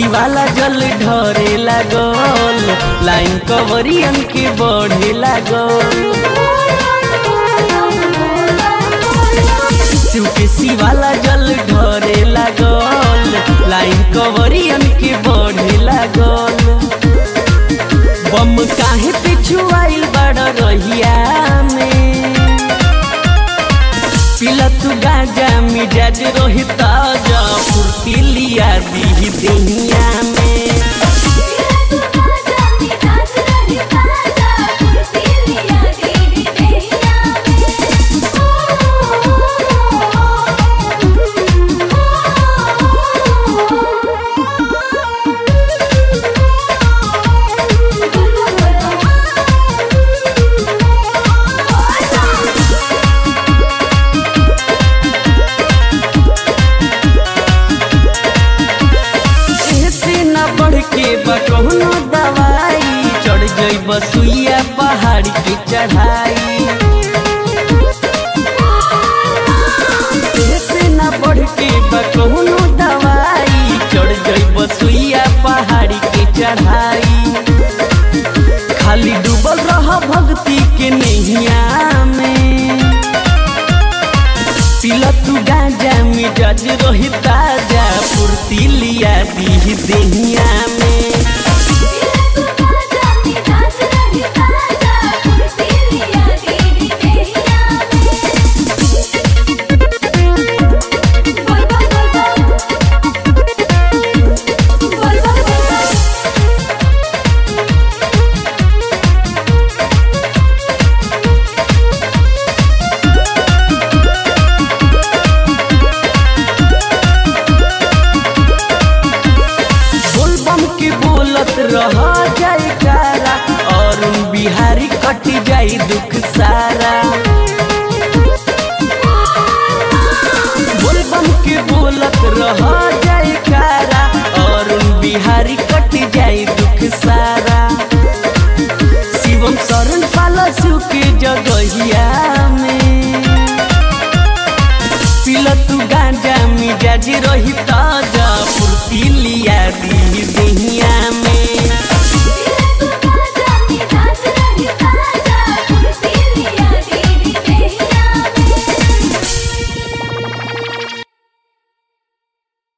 शिवाला जल ढरे लागल लाइन कवरियन के बढ़े लागल शिव के शिवाला जल ढरे लागल लाइन कवरियन के बढ़े लागल बम काहे पिछु आइल बड़ रहिया में पिला तू गाजा मिजाज रोही ताजा फुर्ती लिया दी दुनिया में ऐसे न बढ़ के बकौनो दवाई चढ़ गई बसुइया पहाड़ की चढ़ाई ऐसे न बढ़ के बकौनो दवाई चढ़ गई बसुइया पहाड़ की चढ़ाई खाली डूबल रह भक्ति के नैया में पिला तू गांजा मिजाज रही ताजा फुर्ती लिया दी देहिया में बोलबम के बोलत रह जाए कारा और बिहारी कट जाई दुख सारा बोलबम के बोलत रह जाए कारा और बिहारी कट जाई दुख सारा शिवम शरण पाला शिव के जगहिया में पिला तू गांजा मिजाज रही